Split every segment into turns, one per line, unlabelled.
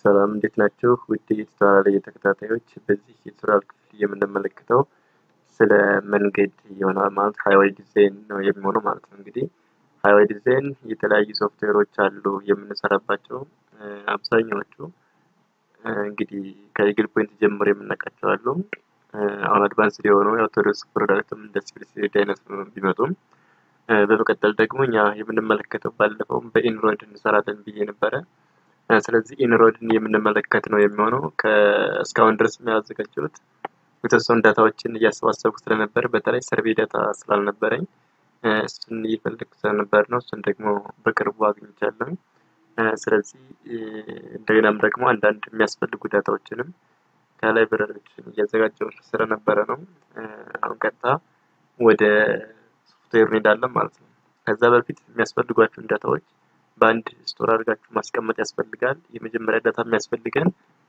ሰላም እንዴት ናችሁ? ውድ የቱቶሪያል ተከታታዮች በዚህ የቱቶሪያል ክፍል የምንመለከተው ስለ መንገድ ይሆናል ማለት ሃይዌይ ዲዛይን ነው የሚሆነው ማለት ነው። እንግዲህ ሃይዌይ ዲዛይን የተለያዩ ሶፍትዌሮች አሉ የምንሰራባቸው አብዛኛዎቹ እንግዲህ ከኢግል ፖይንት ጀምሮ የምናውቃቸው አሉ። አሁን አድቫንስ የሆኑ የአውቶዶክስ ፕሮዳክትም እንደ ሲቪል ሲቪል አይነት ቢመጡም በመቀጠል ደግሞ እኛ የምንመለከተው ባለፈው በኢንሮድ እንሰራለን ብዬ ነበረ። ስለዚህ ኢንሮድን የምንመለከት ነው የሚሆነው። እስካሁን ድረስ የሚያዘጋጀሁት የተወሰኑ ዳታዎችን እያሰባሰብኩ ስለነበር በተለይ ሰርቬይ ዳታ ስላልነበረኝ እሱን እየፈለግኩ ስለነበር ነው። እሱን ደግሞ በቅርቡ አግኝቻለሁ። ስለዚህ እንደገናም ደግሞ አንዳንድ የሚያስፈልጉ ዳታዎችንም ከላይብረሪዎችን እያዘጋጀሁ ስለነበረ ነው። አሁን ቀጥታ ወደ ሶፍትዌር እንሄዳለን ማለት ነው። ከዛ በፊት የሚያስፈልጓቸውን ዳታዎች በአንድ ስቶር አድርጋችሁ ማስቀመጥ ያስፈልጋል። የመጀመሪያ ዳታ የሚያስፈልገን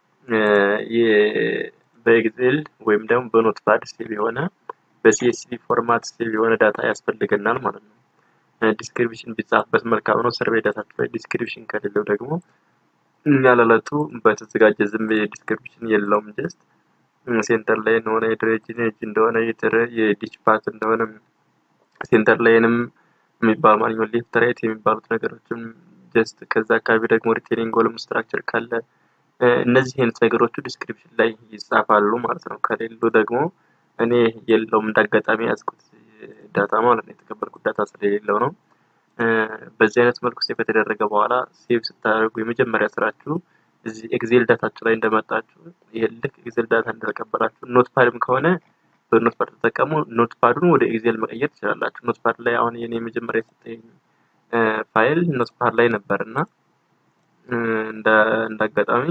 በኤክሴል ወይም ደግሞ በኖትፓድ ሴቭ የሆነ በሲኤስቪ ፎርማት ሴቭ የሆነ ዳታ ያስፈልገናል ማለት ነው። ዲስክሪፕሽን ቢጻፍበት መልካም ነው። ሰርቬይ ዳታችሁ ላይ ዲስክሪፕሽን ከሌለው ደግሞ ያለለቱ በተዘጋጀ ዝም ዲስክሪፕሽን የለውም። ጀስት ሴንተር ላይ እንደሆነ የድሬጅን ኤጅ እንደሆነ የዲች ፓት እንደሆነ ሴንተር ላይንም የሚባል ማንኛውም ሌፍት ራይት የሚባሉት ነገሮችም ጀስት ከዛ አካባቢ ደግሞ ሪቴኒንግ ኮለም ስትራክቸር ካለ እነዚህ አይነት ነገሮቹ ዲስክሪፕሽን ላይ ይጻፋሉ ማለት ነው። ከሌሉ ደግሞ እኔ የለውም እንዳጋጣሚ ያዝኩት ዳታ ማለት ነው። የተቀበልኩት ዳታ ስለሌለው ነው። በዚህ አይነት መልኩ ሴቭ ከተደረገ በኋላ ሴቭ ስታደርጉ የመጀመሪያ ስራችሁ እዚህ ኤክሴል ዳታችሁ ላይ እንደመጣችሁ ይሄ ልክ ኤክሴል ዳታ እንደተቀበላችሁ ኖትፓድም ከሆነ በኖትፓድ ተጠቀሙ። ኖትፓዱን ወደ ኤክሴል መቀየር ትችላላችሁ። ኖትፓድ ላይ አሁን የኔ የመጀመሪያ የሰጠኝ ፋይል ኖትፓድ ላይ ነበር እና እንደ አጋጣሚ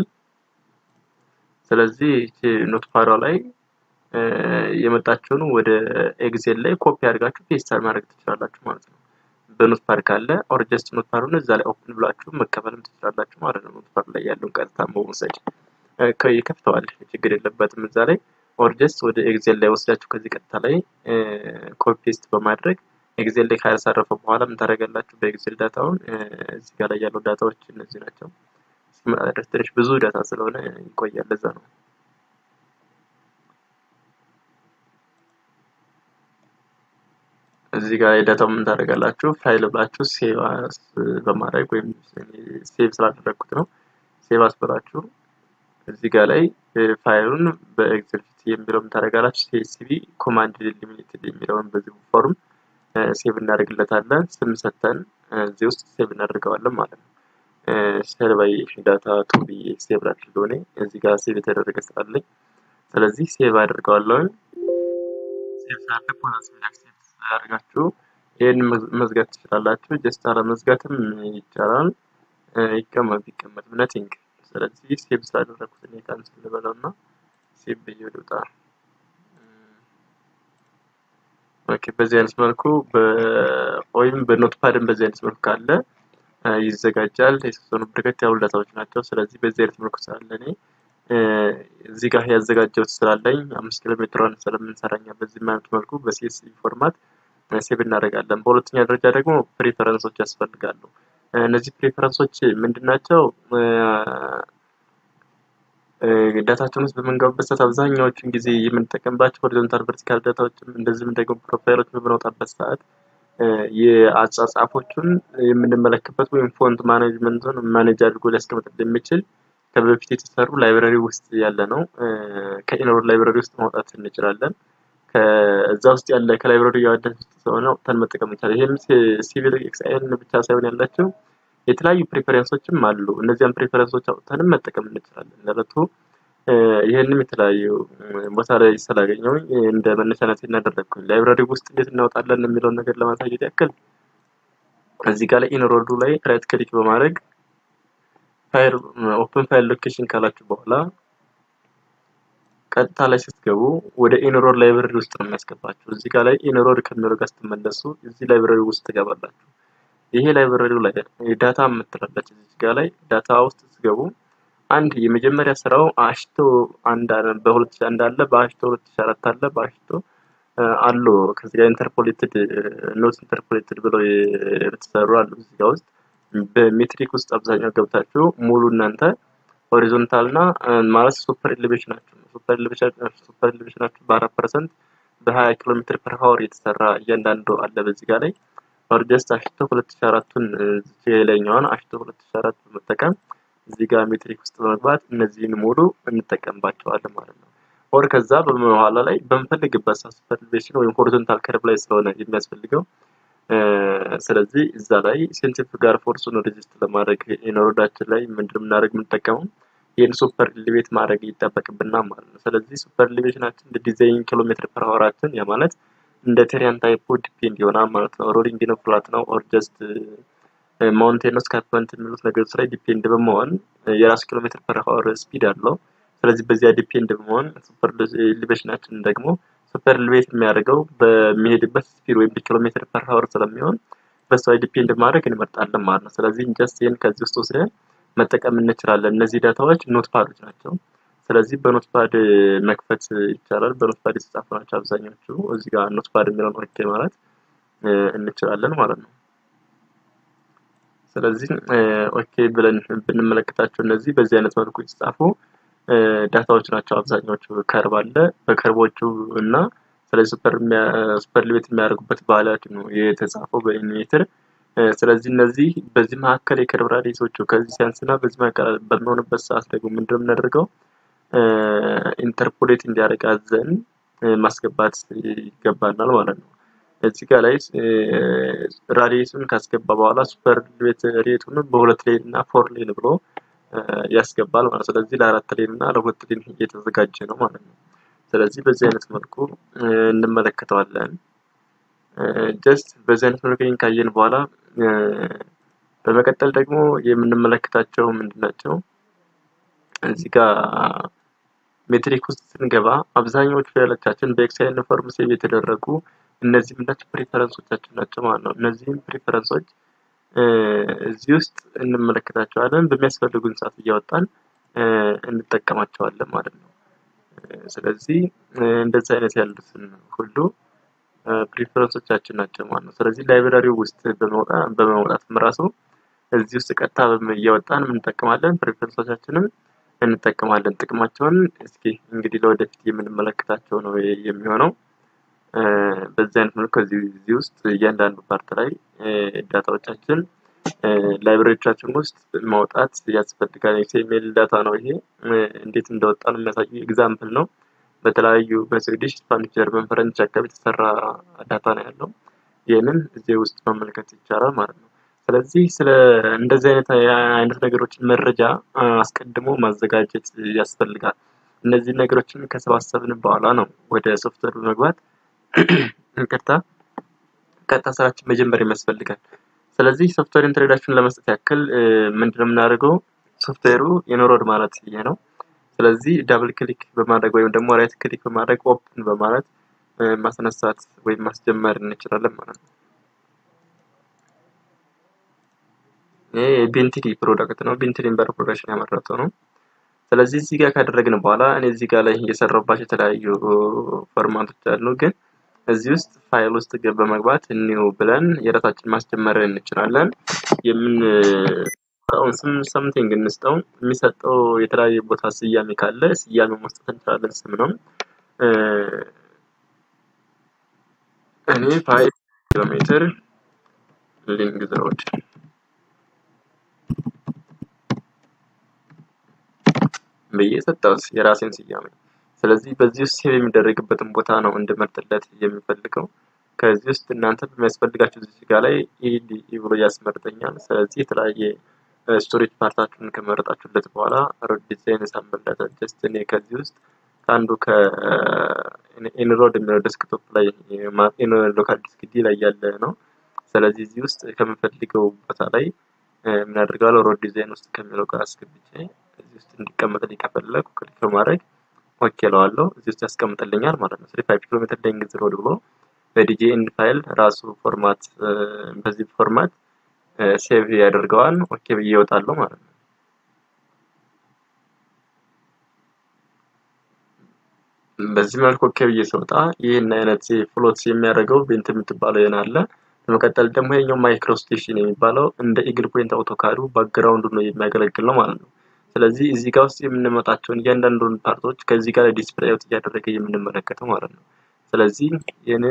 ስለዚህ ኖትፓዷ ላይ የመጣችውን ወደ ኤክሴል ላይ ኮፒ አድርጋችሁ ፔስት ማድረግ ትችላላችሁ ማለት ነው። በኖትፓድ ካለ ኦር ጀስት ኖትፓዱን እዛ ላይ ኦፕን ብላችሁ መቀበልም ትችላላችሁ ማለት ነው። ኖትፓድ ላይ ያለውን ቀጥታ መውሰድ ይከፍተዋል፣ ችግር የለበትም እዛ ላይ ኦር ጀስት ወደ ኤክሴል ላይ ወስዳችሁ ከዚህ ቀጥታ ላይ ኮፒ ፔስት በማድረግ ኤክሴል ላይ ካያሳረፈ በኋላ ምን ታደርጋላችሁ? በኤክሴል ዳታውን እዚህ ጋር ላይ ያለው ዳታዎች እነዚህ ናቸው። እስኪመጣ ድረስ ትንሽ ብዙ ዳታ ስለሆነ ይቆያል። ለዛ ነው። እዚህ ጋር የዳታው ምን ታደርጋላችሁ? ፋይል ብላችሁ ሴቭ በማድረግ ወይም ሴቭ ስላደረግኩት ነው። ሴቭ አስብላችሁ እዚህ ጋር ላይ ፋይሉን በኤክሴል ፊት የሚለውን ታደርጋላችሁ። ሲኤስቪ ኮማንድ ሊሚትድ የሚለውን በዚህ ፎርም ሴቭ እናደርግለታለን። ስም ሰተን እዚህ ውስጥ ሴቭ እናደርገዋለን ማለት ነው። ሰርቫይ ዳታ ቱ ብዬ ሴቭ ላድርገው እኔ እዚህ ጋር ሴቭ የተደረገ ስላለኝ፣ ስለዚህ ሴቭ አድርገዋለሁ። ሴቭ ሳደርግ ሴቭ አድርጋችሁ ይህን መዝጋት ትችላላችሁ። ጀስት አለመዝጋትም ይቻላል። ይቀመጥ ቢቀመጥ ነቲንግ ስለዚህ ሴቭ ስላደረኩት እኔ ካንስል ልበለው እና ሴቭ ብዬ ልውጣ። ኦኬ በዚህ አይነት መልኩ ወይም በኖትፓድም በዚህ አይነት መልኩ ካለ ይዘጋጃል። የተወሰኑ በርከት ያሉ ዳታዎች ናቸው። ስለዚህ በዚህ አይነት መልኩ ስላለ እኔ እዚህ ጋር ያዘጋጀሁት ስላለኝ አምስት ኪሎ ሜትሯን ስለምንሰራኛ በዚህ አይነት መልኩ በሲኤስቪ ፎርማት ሴቭ እናደርጋለን። በሁለተኛ ደረጃ ደግሞ ፕሪፈረንሶች ያስፈልጋሉ። እነዚህ ፕሪፈረንሶች ምንድን ናቸው? ዳታችን ውስጥ በምንገባበት ሰዓት አብዛኛዎቹን ጊዜ የምንጠቀምባቸው ሆሪዞንታል ቨርቲካል ዳታዎችም እንደዚህም ደግሞ ፕሮፋይሎች በምናወጣበት ሰዓት የአጻጻፎቹን የምንመለክበት ወይም ፎንት ማኔጅመንቱን ማኔጅ አድርጎ ሊያስቀምጥ የሚችል ከበፊት የተሰሩ ላይብረሪ ውስጥ ያለ ነው። ከኢንሮድ ላይብረሪ ውስጥ ማውጣት እንችላለን። ከዛ ውስጥ ያለ ከላይብረሪ ያወደን ውስጥ ስለሆነ አውጥተን መጠቀም ይቻላል። ይህም ሲቪል ኤክስአይን ብቻ ሳይሆን ያላቸው የተለያዩ ፕሪፈረንሶችም አሉ። እነዚያን ፕሪፈረንሶች አውጥተንም መጠቀም እንችላለን። ለረቱ ይህንም የተለያዩ ቦታ ላይ ስላገኘው እንደ መነሻነት እናደረግኩኝ ላይብራሪ ውስጥ እንዴት እናወጣለን የሚለውን ነገር ለማሳየት ያክል እዚህ ጋር ላይ ኢንሮዱ ላይ ራይት ክሊክ በማድረግ ፋይል ኦፕን ፋይል ሎኬሽን ካላችሁ በኋላ ቀጥታ ላይ ስትገቡ ወደ ኢንሮድ ላይብረሪ ውስጥ ነው የሚያስገባችሁ። እዚህ ጋር ላይ ኢንሮድ ከሚለው ጋር ስትመለሱ እዚህ ላይብረሪ ውስጥ ትገባላችሁ። ይሄ ላይብረሪው ላይ ዳታ የምትላለች እዚህ ጋር ላይ ዳታ ውስጥ ስትገቡ አንድ የመጀመሪያ ስራው አሽቶ አንድ በሁለት ሺህ አንድ አለ፣ በአሽቶ ሁለት ሺህ አራት አለ፣ በአሽቶ አሉ ከዚህ ጋር ኢንተርፖሌትድ ኖት ኢንተርፖሌትድ ብለው የተሰሩ አሉ እዚህ ጋር ውስጥ በሜትሪክ ውስጥ አብዛኛው ገብታችሁ ሙሉ እናንተ ሆሪዞንታል እና ማለት ሱፐር ኤሌቬሽን ናቸው። ሱፐር ሱፐር ኤሌቬሽናቸው በአራት ፐርሰንት በሀያ ኪሎ ሜትር ፐር ሀወር የተሰራ እያንዳንዱ አለ በዚህ ጋር ላይ ኦር ጀስት አሽቶ ሁለት ሺ አራቱን የላይኛዋን አሽቶ ሁለት ሺ አራት በመጠቀም እዚህ ጋር ሜትሪክ ውስጥ በመግባት እነዚህን ሙሉ እንጠቀምባቸዋለን ማለት ነው። ኦር ከዛ በኋላ ላይ በምፈልግበት ሰዓት ሱፐር ኤሌቬሽን ወይም ሆሪዞንታል ከርብ ላይ ስለሆነ የሚያስፈልገው ስለዚህ እዛ ላይ ሴንትሪፊጋል ፎርሱን ሬዚስት ለማድረግ የኖሮዳችን ላይ ምንድን የምናደርግ የምንጠቀመው ይህን ሱፐር ኤሌቬት ማድረግ ይጠበቅብናል ማለት ነው። ስለዚህ ሱፐር ኤሌቬሽናችን እንደ ዲዛይን ኪሎ ሜትር ፐር ሀወራችን ያ ማለት እንደ ቴሪያን ታይፑ ዲፔንድ ይሆናል ማለት ነው። ሮሊንግ ነው፣ ፍላት ነው፣ ኦር ጀስት ማውንቴን ስካርፕመንት የሚሉት ነገሮች ላይ ዲፔንድ በመሆን የራሱ ኪሎ ሜትር ፐር ሀወር ስፒድ አለው። ስለዚህ በዚያ ዲፔንድ በመሆን ሱፐር ኤሌቬሽናችን ደግሞ ሱፐር ኤሌቬት የሚያደርገው በሚሄድበት ስፒድ ወይም ኪሎ ሜትር ፐር ሀወር ስለሚሆን በሱ ላይ ዲፔንድ ማድረግ እንመርጣለን ማለት ነው። ስለዚህ ጀስት ይህን ከዚህ ውስጥ ወስደን መጠቀም እንችላለን። እነዚህ ዳታዎች ኖት ፓዶች ናቸው። ስለዚህ በኖት ፓድ መክፈት ይቻላል። በኖት ፓድ የተጻፉ ናቸው አብዛኞቹ። እዚህ ጋር ኖት ፓድ የሚለውን ኦኬ ማለት እንችላለን ማለት ነው። ስለዚህ ኦኬ ብለን ብንመለከታቸው እነዚህ በዚህ አይነት መልኩ የተጻፉ ዳታዎች ናቸው አብዛኛዎቹ። ከርብ አለ በከርቦቹ እና ስለዚህ ሱፐር ሱፐር ኤሌቬት የሚያደርጉበት ባህላቸው ነው የተጻፈው በኢኒሜትር ስለዚህ እነዚህ በዚህ መካከል የከርብ ራዲየሶቹ ከዚህ ሲያንስና በዚህ መካከል በሚሆንበት ሰዓት ደግሞ ምንድነው የምናደርገው ኢንተርፖሌት እንዲያደርግ አዘን ማስገባት ይገባናል ማለት ነው። እዚህ ጋር ላይ ራዲየሱን ካስገባ በኋላ ሱፐር ኤሌቬት ሬቱን በሁለት ሌን እና ፎር ሌን ብሎ ያስገባል ማለት ስለዚህ ለአራት ሌን እና ለሁለት ሌን እየተዘጋጀ ነው ማለት ነው። ስለዚህ በዚህ አይነት መልኩ እንመለከተዋለን። ጀስት በዚህ አይነት መልኩ ይህን ካየን በኋላ በመቀጠል ደግሞ የምንመለከታቸው ምንድን ናቸው? እዚህ ጋር ሜትሪክ ውስጥ ስንገባ አብዛኛዎቹ ፊደሎቻችን በኤክሳይን ፎርም ሴቭ የተደረጉ እነዚህ ምንዳቸው ፕሪፈረንሶቻችን ናቸው ማለት ነው። እነዚህም ፕሪፈረንሶች እዚህ ውስጥ እንመለከታቸዋለን። በሚያስፈልጉን ሰዓት እያወጣን እንጠቀማቸዋለን ማለት ነው። ስለዚህ እንደዚህ አይነት ያሉትን ሁሉ ፕሪፈረንሶቻችን ናቸው ማለት ነው። ስለዚህ ላይብራሪው ውስጥ በመውጣትም ራሱ እዚህ ውስጥ ቀጥታ እያወጣን እንጠቀማለን። ፕሪፈረንሶቻችንም እንጠቀማለን። ጥቅማቸውን እስኪ እንግዲህ ለወደፊት የምንመለከታቸው ነው የሚሆነው። በዚህ አይነት መልኩ እዚህ ውስጥ እያንዳንዱ ፓርት ላይ ዳታዎቻችን ላይብራሪዎቻችን ውስጥ ማውጣት ያስፈልጋል። ኤክስኤምኤል ዳታ ነው ይሄ። እንዴት እንደወጣ ነው የሚያሳዩ ኤግዛምፕል ነው። በተለያዩ በስዊዲሽ፣ ስፓኒሽ፣ ጀርመን፣ ፈረንች አካባቢ የተሰራ ዳታ ነው ያለው። ይህንን እዚህ ውስጥ መመልከት ይቻላል ማለት ነው። ስለዚህ ስለ እንደዚህ አይነት አይነት ነገሮችን መረጃ አስቀድሞ ማዘጋጀት ያስፈልጋል። እነዚህ ነገሮችን ከሰባሰብን በኋላ ነው ወደ ሶፍትዌር በመግባት ይቅርታ ቀጥታ ስራችን መጀመር የሚያስፈልጋል። ስለዚህ ሶፍትዌር ኢንትሮዳክሽን ለመስጠት ያክል ምንድነው የምናደርገው? ሶፍትዌሩ የኖሮድ ማለት ይሄ ነው። ስለዚህ ዳብል ክሊክ በማድረግ ወይም ደግሞ ራይት ክሊክ በማድረግ ኦፕን በማለት ማስነሳት ወይም ማስጀመር እንችላለን ማለት ነው። ይሄ የቤንትሊ ፕሮዳክት ነው። ቤንትሊ ኢምበር ፕሮዳክሽን ያመረተው ነው። ስለዚህ እዚህ ጋር ካደረግን በኋላ እኔ እዚህ ጋር ላይ የሰራባቸው የተለያዩ ፎርማቶች አሉ። ግን እዚህ ውስጥ ፋይል ውስጥ በመግባት ኒው ብለን የራሳችን ማስጀመር እንችላለን። የምን ስም ሰምቲንግ እንስጠው። የሚሰጠው የተለያየ ቦታ ስያሜ ካለ ስያሜ መስጠት እንችላለን። ስም ነው። እኔ ፋይቭ ኪሎ ሜትር ሊንግዝ ሮድ ብዬ ሰጠሁት የራሴን ስያሜ። ስለዚህ በዚህ ውስጥ ሴቭ የሚደረግበትን ቦታ ነው እንድመርጥለት የሚፈልገው። ከዚህ ውስጥ እናንተ በሚያስፈልጋቸው እዚህ ጋር ላይ ኢዲኢ ብሎ ያስመርጠኛል። ስለዚህ የተለያየ ስቶሬጅ ፓርታችሁን ከመረጣችሁለት በኋላ ሮድ ዲዛይን ሳምርለት ጀስት እኔ ከዚህ ውስጥ ከአንዱ ከኢንሮድ የሚለው ዴስክቶፕ ላይ ሎካል ዲስክ ዲ ላይ ያለ ነው። ስለዚህ እዚህ ውስጥ ከምፈልገው ቦታ ላይ ምን አድርጋለሁ ሮድ ዲዛይን ውስጥ ከሚለው ጋር አስገብቼ እዚህ ውስጥ እንዲቀመጥልኝ ከፈለኩ ክሊክ በማድረግ ኦኬ እለዋለሁ። እዚህ ውስጥ ያስቀምጥልኛል ማለት ነው። ስለዚህ ፋይቭ ኪሎ ሜትር ሌንግዝ ሮድ ብሎ በዲጄኤን ፋይል ራሱ ፎርማት በዚህ ፎርማት ሴቭ ያደርገዋል። ኦኬ ብዬ እወጣለሁ ማለት ነው። በዚህ መልኩ ኦኬ ብዬ ስወጣ ይህን አይነት ፍሎት የሚያደርገው ቤንት የምትባለው ይሆን አለ። በመቀጠል ደግሞ ይሄኛው ማይክሮ ስቴሽን የሚባለው እንደ ኢግል ፖይንት አውቶካዱ ባክግራውንዱ ነው የሚያገለግል ነው ማለት ነው። ስለዚህ እዚህ ጋር ውስጥ የምንመጣቸውን እያንዳንዱን ፓርቶች ከዚህ ጋር ዲስፕሌይ አውት እያደረገ የምንመለከተው ማለት ነው። ስለዚህ የኔ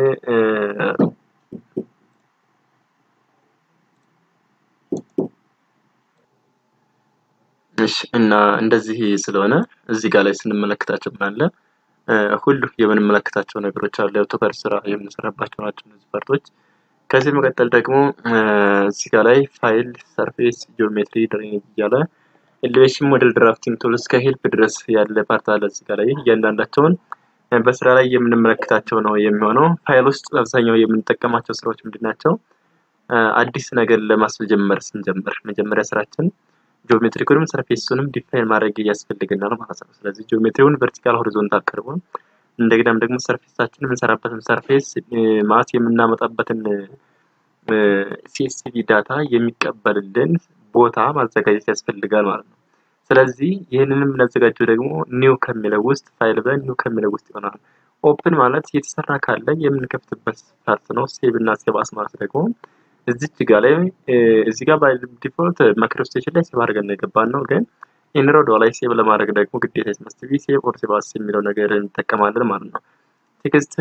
እሺ እና እንደዚህ ስለሆነ እዚህ ጋር ላይ ስንመለከታቸው ምን አለ ሁሉ የምንመለከታቸው ነገሮች አሉ። የአውቶካድ ስራ የምንሰራባቸው ናቸው እነዚህ ፓርቶች። ከዚህ መቀጠል ደግሞ እዚህ ጋር ላይ ፋይል፣ ሰርፌስ፣ ጂኦሜትሪ፣ ድሬኔጅ እያለ ኤሌቬሽን ሞዴል ድራፍቲንግ ቱል እስከ ሄልፕ ድረስ ያለ ፓርት አለ እዚህ ጋር ላይ እያንዳንዳቸውን በስራ ላይ የምንመለከታቸው ነው የሚሆነው። ፋይል ውስጥ አብዛኛው የምንጠቀማቸው ስራዎች ምንድን ናቸው? አዲስ ነገር ለማስጀመር ስንጀምር መጀመሪያ ስራችን ጂኦሜትሪኩንም ሰርፌሱንም ዲፋይን ማድረግ ያስፈልገናል ማለት ነው። ስለዚህ ጂኦሜትሪውን ቨርቲካል፣ ሆሪዞንታል ከርቡን እንደገናም ደግሞ ሰርፌሳችን የምንሰራበትን ሰርፌስ ማለት የምናመጣበትን ሲኤስቪ ዳታ የሚቀበልልን ቦታ ማዘጋጀት ያስፈልጋል ማለት ነው። ስለዚህ ይህንንም የምናዘጋጀው ደግሞ ኒው ከሚለው ውስጥ ፋይል ብለን ኒው ከሚለው ውስጥ ይሆናል። ኦፕን ማለት የተሰራ ካለ የምንከፍትበት ፓርት ነው። ሴቭ እና ሴቭ አስ ማለት ደግሞ እዚች ጋ ላይ እዚህ ጋር ባይ ዲፎልት ማክሮ ስቴሽን ላይ ሴቭ አድርገን የገባን ነው። ግን ኢንሮዶ ላይ ሴቭ ለማድረግ ደግሞ ግዴታ ስመስት ቢ ሴቭ ኦር ሴቭ አስ የሚለው ነገር እንጠቀማለን ማለት ነው። ቴክስት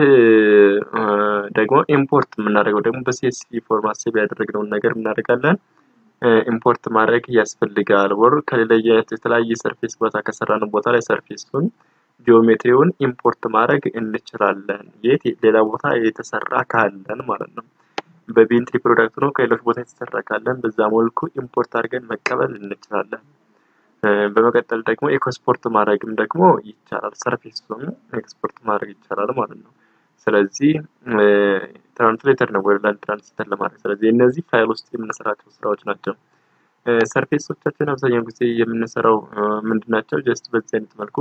ደግሞ ኢምፖርት የምናደርገው ደግሞ በሲኤስቪ ፎርማት ሴቭ ያደረግነውን ነገር እናደርጋለን ኢምፖርት ማድረግ ያስፈልጋል። ወር ከሌላ የተለያየ ሰርፌስ ቦታ ከሰራን ቦታ ላይ ሰርፌሱን ጂኦሜትሪውን ኢምፖርት ማድረግ እንችላለን። የት ሌላ ቦታ የተሰራ ካለን ማለት ነው። በቤንትሊ ፕሮዳክት ነው ከሌሎች ቦታ የተሰራ ካለን በዛ መልኩ ኢምፖርት አድርገን መቀበል እንችላለን። በመቀጠል ደግሞ ኤክስፖርት ማድረግም ደግሞ ይቻላል። ሰርፌሱን ኤክስፖርት ማድረግ ይቻላል ማለት ነው። ስለዚህ ትራንስሌተር ነው ወደ ላንድ ትራንስሌተር ለማድረግ ስለዚህ እነዚህ ፋይል ውስጥ የምንሰራቸው ስራዎች ናቸው። ሰርፌሶቻችን አብዛኛው ጊዜ የምንሰራው ምንድን ናቸው? ጀስት በዚህ አይነት መልኩ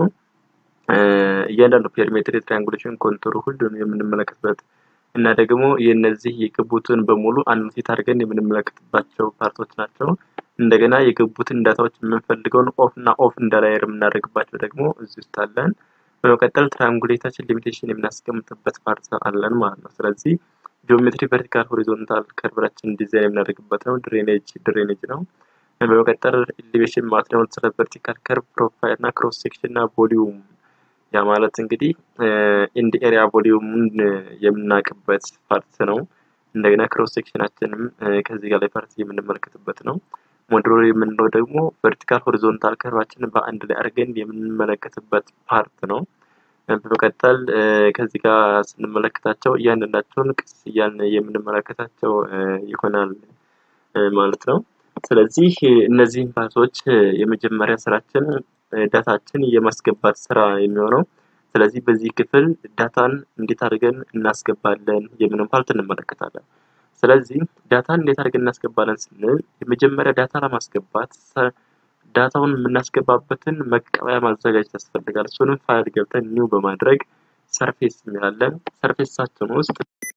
እያንዳንዱ ፔሪሜትር፣ ትሪያንጉሌሽን፣ ኮንቱር ሁሉንም የምንመለከትበት እና ደግሞ የነዚህ የገቡትን በሙሉ አኖቴት አድርገን የምንመለከትባቸው ፓርቶች ናቸው። እንደገና የገቡትን ዳታዎች የምንፈልገውን ኦፍ እና ኦፍ እንዳላየር የምናደርግባቸው ደግሞ እዚህ ውስጥ አለን። በመቀጠል ትራያንጉሌታችን ሊሚቴሽን የምናስቀምጥበት ፓርት አለን ማለት ነው። ስለዚህ ጂኦሜትሪ ቨርቲካል ሆሪዞንታል ከርቭራችን ዲዛይን የምናደርግበት ነው። ድሬኔጅ ድሬኔጅ ነው። በመቀጠል ኤሌቬሽን ማለት ነው። ስለ ቨርቲካል ከርቭ ፕሮፋይል እና ክሮስ ሴክሽን እና ቮሊዩም ያ ማለት እንግዲህ ኢንድ ኤሪያ ቮሊዩምን የምናውቅበት ፓርት ነው። እንደገና ክሮስ ሴክሽናችንም ከዚህ ጋር ላይ ፓርት የምንመለከትበት ነው። ሞድሮር የምንለው ደግሞ ቨርቲካል ሆሪዞንታል ከርቫችንን በአንድ ላይ አድርገን የምንመለከትበት ፓርት ነው። በመቀጠል ከዚህ ጋር ስንመለከታቸው እያንዳንዳቸውን ቅስ እያልን የምንመለከታቸው ይሆናል ማለት ነው። ስለዚህ እነዚህን ፓርቶች የመጀመሪያ ስራችን ዳታችን የማስገባት ስራ የሚሆነው ስለዚህ በዚህ ክፍል ዳታን እንዴት አድርገን እናስገባለን የሚለውን ፓርት እንመለከታለን። ስለዚህ ዳታን እንዴት አድርገን እናስገባለን ስንል የመጀመሪያ ዳታ ለማስገባት ዳታውን የምናስገባበትን መቀበያ ማዘጋጀት ያስፈልጋል። እሱንም ፋይል ገብተን ኒው በማድረግ ሰርፌስ እንላለን። ሰርፌሳችን ውስጥ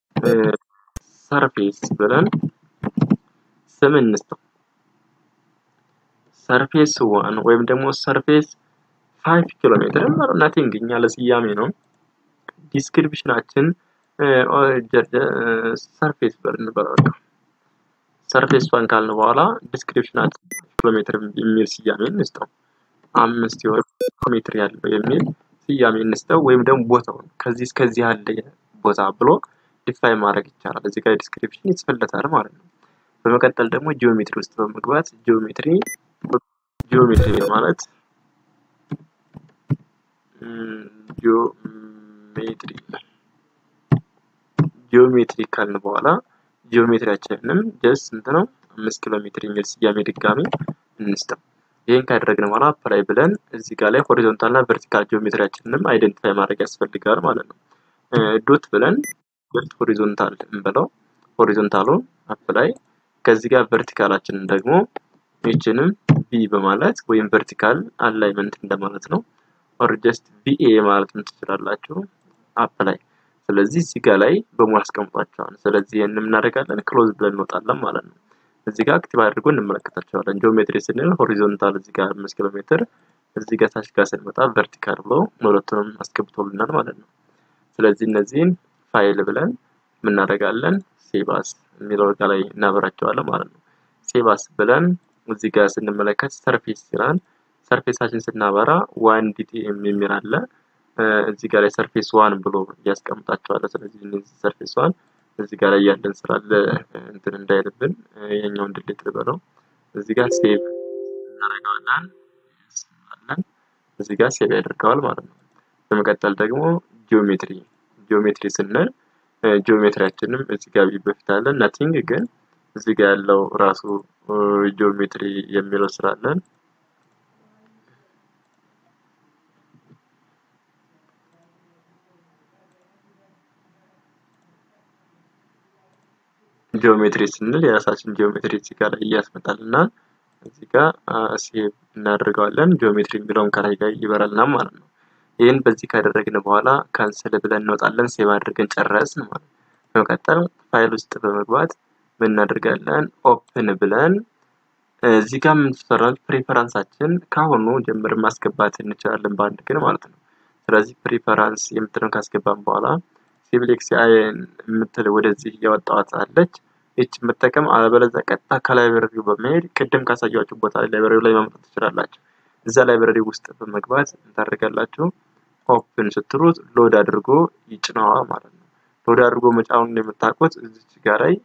ሰርፌስ ብለን ስም እንስጠው። ሰርፌስ ዋን ወይም ደግሞ ሰርፌስ ፋይቭ ኪሎ ሜትር ናቲንግ እኛ ለስያሜ ነው። ዲስክሪፕሽናችን ሰርፌስ ብለን እንበላለን። ሰርፌስ ዋን ካልን በኋላ ዲስክሪፕሽናችን ኪሎ ሜትር የሚል ስያሜ እንስጠው። አምስት የሆነ ኪሎ ሜትር ያለው የሚል ስያሜ እንስጠው። ወይም ደግሞ ቦታውን ከዚህ እስከዚህ ያለ ቦታ ብሎ ዲፋይን ማድረግ ይቻላል። እዚህ ጋር ዲስክሪፕሽን ይጽፍለታል ማለት ነው። በመቀጠል ደግሞ ጂኦሜትሪ ውስጥ በመግባት ጂኦሜትሪ ጂኦሜትሪ ማለት ጂኦሜትሪ ጂኦሜትሪ ካልን በኋላ ጂኦሜትሪያችንንም ጀስት ስንት ነው? አምስት ኪሎ ሜትር የሚል ስያሜ ድጋሚ እንስጠው። ይህን ካደረግን በኋላ አፕላይ ብለን እዚህ ጋር ላይ ሆሪዞንታል እና ቨርቲካል ጂኦሜትሪያችንንም አይደንቲፋይ ማድረግ ያስፈልጋል ማለት ነው። ዶት ብለን ጀስት ሆሪዞንታል እንበለው። ሆሪዞንታሉን አፕላይ ከዚህ ጋር ቨርቲካላችንን ደግሞ ይችንም ቢ በማለት ወይም ቨርቲካል አላይመንት እንደማለት ነው። ኦር ጀስት ቪኤ ማለት ትችላላችሁ። አፕላይ ስለዚህ እዚህ ጋር ላይ በሙሉ አስቀምጧቸዋል። ስለዚህ ይህን እናደርጋለን ክሎዝ ብለን እንወጣለን ማለት ነው። እዚህ ጋር አክቲቭ አድርጎ እንመለከታቸዋለን። ጂኦሜትሪ ስንል ሆሪዞንታል እዚህ ጋር አምስት ኪሎ ሜትር እዚህ ጋር ታች ጋር ስንመጣ ቨርቲካል ብሎ ሁለቱንም አስገብቶልናል ማለት ነው። ስለዚህ እነዚህን ፋይል ብለን የምናደርጋለን ሴባስ የሚለው ጋር ላይ እናበራቸዋለን ማለት ነው። ሴባስ ብለን እዚህ ጋር ስንመለከት ሰርፌስ ይላል። ሰርፌሳችን ስናበራ ዋን ዲቲኤም የሚል አለ። እዚህ ጋር ላይ ሰርፌስ ዋን ብሎ እያስቀምጣቸዋለ። ስለዚህ እነዚህ ሰርፌስ ዋን እዚህ ጋር ላይ ያለን ስላለ እንትን እንዳይልብን ይሄኛውን ድሌት ልበለው። እዚህ ጋር ሴቭ እናደርገዋለን አለን እዚህ ጋር ሴቭ ያደርገዋል ማለት ነው። በመቀጠል ደግሞ ጂኦሜትሪ ጂኦሜትሪ ስንል ጂኦሜትሪያችንም እዚህ ጋር በፊት አለን ናቲንግ ግን እዚህ ጋር ያለው ራሱ ጂኦሜትሪ የሚለው ስላለን ጂኦሜትሪ ስንል የራሳችን ጂኦሜትሪ እዚህ ጋር ላይ እያስመጣልናል። እዚህ ጋር ሴቭ እናደርገዋለን። ጂኦሜትሪ የሚለውን ከላይ ጋር ይበራልናል ማለት ነው። ይህን በዚህ ካደረግን በኋላ ካንስል ብለን እንወጣለን። ሴቭ አድርገን ጨረስን ማለት ነው። በመቀጠል ፋይል ውስጥ በመግባት ምን እናደርጋለን? ኦፕን ብለን እዚህ ጋር የምንሰራው ፕሪፈራንሳችን ካሁኑ ጀምር ማስገባት እንችላለን በአንድ ግን ማለት ነው። ስለዚህ ፕሪፈራንስ የምትለውን ካስገባን በኋላ ሲቪሌክስ የምትል ወደዚህ እያወጣዋት አለች። ይች መጠቀም አለበለዚያ ቀጥታ ከላይብረሪው በመሄድ ቅድም ካሳያችሁ ቦታ ላይብረሪው ላይ ማምጣት ትችላላችሁ። እዛ ላይብረሪ ውስጥ በመግባት ታደርጋላችሁ። ኦፕን ስትሉት ሎድ አድርጎ ይጭነዋል ማለት ነው። ሎድ አድርጎ መጫኑን የምታውቁት እዚች ጋር ላይ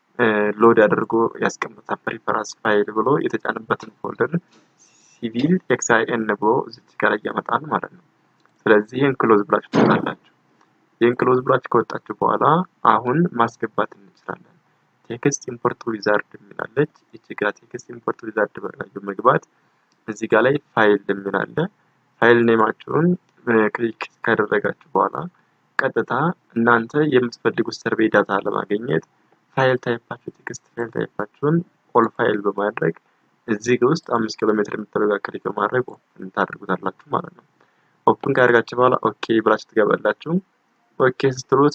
ሎድ አድርጎ ያስቀምጣል። ፕሪፈራንስ ፋይል ብሎ የተጫነበትን ፎልደር ሲቪል ኤክስአይኤን ብሎ እዚች ጋር ላይ ያመጣል ማለት ነው። ስለዚህ ይህን ክሎዝ ብላችሁ ትወጣላችሁ። ይህን ክሎዝ ብላችሁ ከወጣችሁ በኋላ አሁን ማስገባት እንችላለን። ቴክስት ኢምፖርት ዊዛርድ የሚላለች ይቺ ጋር ቴክስት ኢምፖርት ዊዛርድ በላዩ መግባት እዚህ ጋር ላይ ፋይል የሚላለ ፋይል ኔማችሁን ክሊክ ካደረጋችሁ በኋላ ቀጥታ እናንተ የምትፈልጉት ሰርቬይ ዳታ ለማግኘት ፋይል ታይፓችሁ ቴክስት ፋይል ታይፓችሁን ኦል ፋይል በማድረግ እዚህ ውስጥ አምስት ኪሎ ሜትር የምትለው ጋር ክሊክ በማድረግ ኦፕን ታደርጉታላችሁ ማለት ነው። ኦፕን ካደርጋችሁ በኋላ ኦኬ ብላችሁ ትገባላችሁ። ኦኬ ስትሉት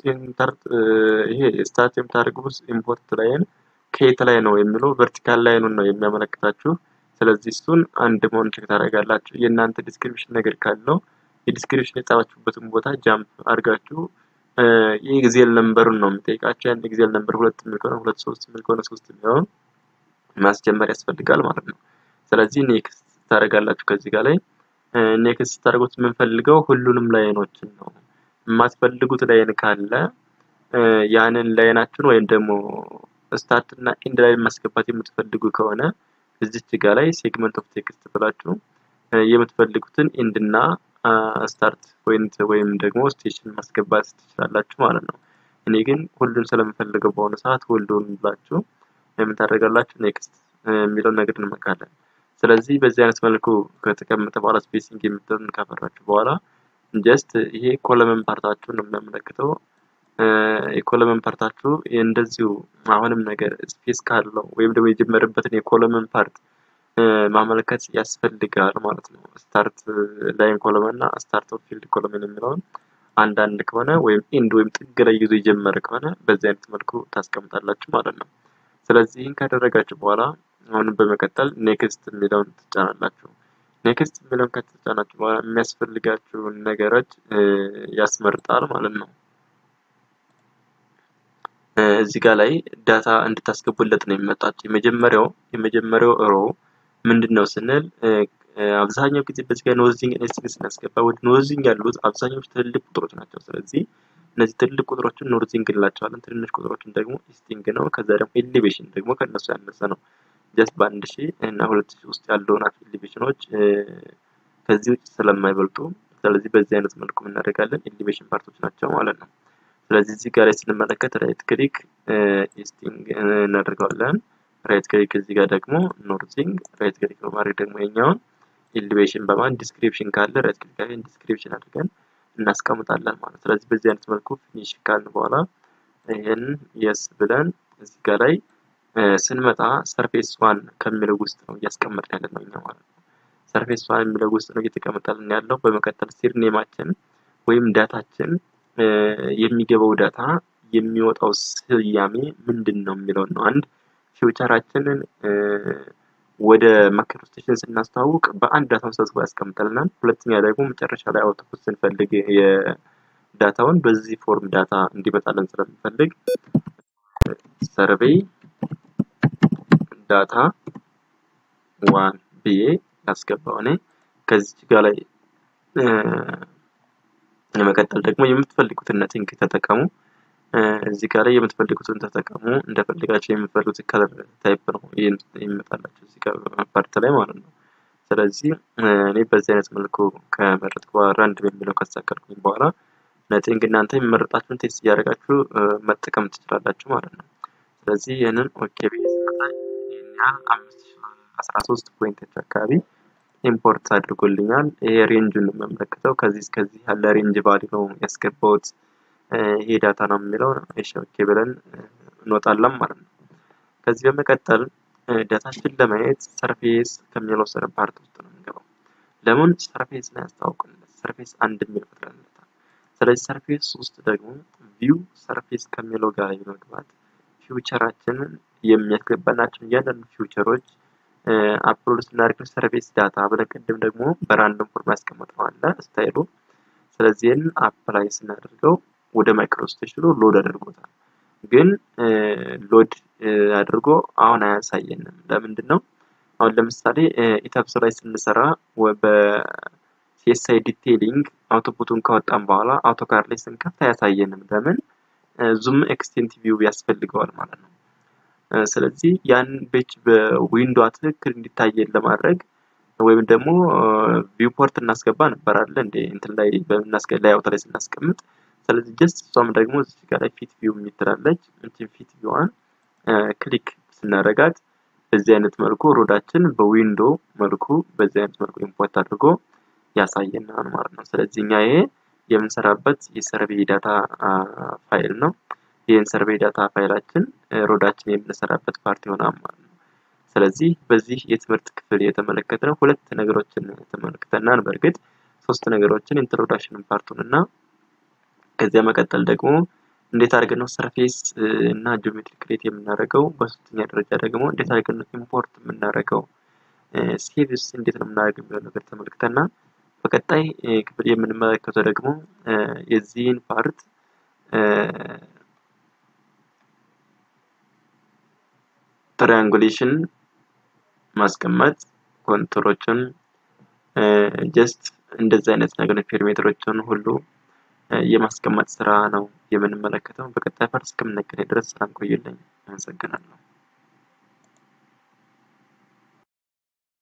ይሄ ስታርት የምታደርጉት ኢምፖርት ላይን ከየት ላይ ነው የሚለው ቨርቲካል ላይኑን ነው የሚያመለክታችሁ። ስለዚህ እሱን አንድ መሆን ቼክ ታደርጋላችሁ። የእናንተ ዲስክሪፕሽን ነገር ካለው የዲስክሪፕሽን የጻፋችሁበትን ቦታ ጃምፕ አድርጋችሁ የኤግዜል ነምበሩን ነው የሚጠይቃቸው። ያን ኤግዜል ነምበር ሁለት የሚል ከሆነ ሁለት፣ ሶስት የሚል ከሆነ ሶስት የሚለውን ማስጀመር ያስፈልጋል ማለት ነው። ስለዚህ ኔክስት ታደርጋላችሁ። ከዚህ ጋር ላይ ኔክስት ታደርጉት የምንፈልገው ሁሉንም ላይኖችን ነው። የማትፈልጉት ላይን ካለ ያንን ላይናችሁን ወይም ደግሞ ስታርት እና ኢንድ ላይ ማስገባት የምትፈልጉ ከሆነ እዚች ጋር ላይ ሴግመንት ኦፍ ቴክስት ብላችሁ የምትፈልጉትን ኢንድ እና ስታርት ፖይንት ወይም ደግሞ ስቴሽን ማስገባት ትችላላችሁ ማለት ነው። እኔ ግን ሁሉን ስለምፈልገው በሆነ ሰዓት ሁሉን ብላችሁ የምታደርጋላችሁ ኔክስት የሚለውን ነገር እንመካለን። ስለዚህ በዚህ አይነት መልኩ ከተቀመጠ በኋላ ስፔሲንግ የምትለውን ካፈራችሁ በኋላ ጀስት ይሄ ኮለመን ፓርታችሁን ነው የሚያመለክተው። የኮለመን ፓርታችሁ እንደዚሁ አሁንም ነገር ስፔስ ካለው ወይም ደግሞ የጀመረበትን የኮለመን ፓርት ማመልከት ያስፈልጋል ማለት ነው። ስታርት ላይን ኮለመን እና ስታርት ኦፍ ፊልድ ኮለመን የሚለውን አንዳንድ ከሆነ ወይም ኢንድ ወይም ጥግ ላይ ይዞ የጀመረ ከሆነ በዚህ አይነት መልኩ ታስቀምጣላችሁ ማለት ነው። ስለዚህ ይህን ካደረጋችሁ በኋላ አሁንም በመቀጠል ኔክስት የሚለውን ትጫናላችሁ። ኔክስት የሚለውን ከተጫናችሁ በኋላ የሚያስፈልጋችሁን ነገሮች ያስመርጣል ማለት ነው። እዚህ ጋር ላይ ዳታ እንድታስገቡለት ነው የሚመጣቸው። የመጀመሪያው የመጀመሪያው ሮ ምንድን ነው ስንል አብዛኛው ጊዜ በዚህ ጋር ኖርዚንግ ኤስቲንግ ስናስገባ ወደ ኖርዚንግ ያሉት አብዛኛዎቹ ትልልቅ ቁጥሮች ናቸው። ስለዚህ እነዚህ ትልልቅ ቁጥሮችን ኖርዚንግ እንላቸዋለን። ትንንሽ ቁጥሮችን ደግሞ ኢስቲንግ ነው። ከዛ ደግሞ ኤሊቬሽን ደግሞ ከእነሱ ያነሰ ነው። ጀስት በአንድ ሺህ እና ሁለት ሺህ ውስጥ ያሉ ናቸው ኤሊቬሽኖች ከዚህ ውጭ ስለማይበልጡ፣ ስለዚህ በዚህ አይነት መልኩ እናደርጋለን። ኤሊቬሽን ፓርቶች ናቸው ማለት ነው። ስለዚህ እዚህ ጋር ላይ ስንመለከት ራይት ክሊክ ኢስቲንግ እናደርገዋለን። ራይት ክሊክ እዚህ ጋር ደግሞ ኖርዚንግ፣ ራይት ክሊክ በማድረግ ደግሞ የኛውን ኤሊቬሽን በማን ዲስክሪፕሽን ካለ ራይት ክሊክ አድርገን ዲስክሪፕሽን አድርገን እናስቀምጣለን ማለት ነው። ስለዚህ በዚህ አይነት መልኩ ፊኒሽ ካልን በኋላ ይህን የስ ብለን እዚህ ጋር ላይ ስንመጣ ሰርፌስ ዋን ከሚለው ውስጥ ነው እያስቀመጥን ያለ ነው እኛ ማለት ነው። ሰርፌስ ዋን የሚለው ውስጥ ነው እየተቀመጠልን ያለው። በመቀጠል ሲር ኔማችን ወይም ዳታችን የሚገባው ዳታ የሚወጣው ስያሜ ምንድን ነው የሚለውን ነው። አንድ ፊውቸራችንን ወደ ማክሮ ስቴሽን ስናስተዋውቅ በአንድ ዳታውን ሰብስቦ ያስቀምጠልናል። ሁለተኛ ደግሞ መጨረሻ ላይ አውትፑት ስንፈልግ የዳታውን በዚህ ፎርም ዳታ እንዲመጣለን ስለምንፈልግ ሰርቬይ ዳታ ዋን ብዬ ያስገባው እኔ ከዚች ጋር ላይ ለመቀጠል ደግሞ የምትፈልጉትን ነቲንግ ተጠቀሙ። እዚህ ጋር ላይ የምትፈልጉትን ተጠቀሙ። እንደፈልጋቸው የምትፈልጉት ከለር ታይፕ ነው ይመጣላቸው እዚህ ጋር ፓርት ላይ ማለት ነው። ስለዚህ እኔ በዚህ አይነት መልኩ ከመረጥኩ በኋላ ራንድ በሚለው ካስተካከልኩኝ በኋላ ነቲንግ እናንተ የሚመረጣችሁን ቴስት እያደረጋችሁ መጠቀም ትችላላችሁ ማለት ነው። ስለዚህ ይህንን ኦኬ ብዬ ስመጣኝ ይህን ያህል አምስት አስራ ሶስት ፖይንቶች አካባቢ ኢምፖርት አድርጎልኛል። ይሄ ሬንጁን ነው የምመለከተው። ከዚህ እስከዚህ ያለ ሬንጅ ቫሊ ነው ያስገባሁት። ይሄ ዳታ ነው የሚለው እሺ ኦኬ ብለን እንወጣለን ማለት ነው። ከዚህ በመቀጠል ዳታችን ለማየት ሰርፌስ ከሚለው ስር ፓርት ውስጥ ነው የምንገባው። ለምን ሰርፌስ ነው ያስታውቅለት ሰርፌስ አንድ የሚል ፈጥረንለታል። ስለዚህ ሰርፌስ ውስጥ ደግሞ ቪው ሰርፌስ ከሚለው ጋር በመግባት ፊውቸራችንን የሚያስገባናቸው እያንዳንዱ ፊውቸሮች አፕሎድ ስናደርግ ሰርፌስ ዳታ ብለን ቅድም ደግሞ በራንደም ፎርም ያስቀመጥነው አለ ስታይሉ። ስለዚህ ይህንን አፕላይ ስናደርገው ወደ ማይክሮ ስቴሽኑ ሎድ አድርጎታል። ግን ሎድ አድርጎ አሁን አያሳየንም። ለምንድን ነው? አሁን ለምሳሌ ኢታብስ ላይ ስንሰራ በሲኤስአይ ዲቴይሊንግ አውቶፑቱን ካወጣን በኋላ አውቶካር ላይ ስንከፍት አያሳየንም። ለምን? ዙም ኤክስቴንት ቪው ያስፈልገዋል ማለት ነው። ስለዚህ ያን ቤች በዊንዶ ትክክል እንዲታየን ለማድረግ ወይም ደግሞ ቪውፖርት እናስገባ ነበር አለ እንደ እንትን ላይ በምናስገ ላይ አውታ ላይ ስናስቀምጥ ስለዚህ ጀስት እሷም ደግሞ እዚህ ጋር ላይ ፊት ቪው የሚትላለች እንትን ፊት ቪዋን ክሊክ ስናደርጋት በዚህ አይነት መልኩ ሮዳችን በዊንዶ መልኩ በዚህ አይነት መልኩ ኢምፖርት አድርጎ ያሳየናል ማለት ነው። ስለዚህ እኛ ይሄ የምንሰራበት የሰርቬይ ዳታ ፋይል ነው። ይህን ሰርቬይ ዳታ ፋይላችን ሮዳችን የምንሰራበት ፓርት ይሆናል ማለት ነው። ስለዚህ በዚህ የትምህርት ክፍል የተመለከትነው ሁለት ነገሮችን ተመልክተናል። በእርግጥ ሶስት ነገሮችን ኢንትሮዳክሽን ፓርቱን እና ከዚያ መቀጠል ደግሞ እንዴት አድርገን ነው ሰርፌስ እና ጂኦሜትሪ ክሬት የምናደርገው፣ በሶስተኛ ደረጃ ደግሞ እንዴት አድርገን ነው ኢምፖርት የምናደርገው፣ ሴቭስ እንዴት ነው የምናደርገው የሚለው ነገር ተመልክተና በቀጣይ ክፍል የምንመለከተው ደግሞ የዚህን ፓርት ትሪያንጉሌሽን ማስቀመጥ ኮንትሮችን ጀስት እንደዚህ አይነት ነገር ፔሪሜትሮችን ሁሉ የማስቀመጥ ስራ ነው የምንመለከተው። በቀጣይ ፓርት እስከምንገናኝ ድረስ ሰላም ቆዩልኝ። አመሰግናለሁ።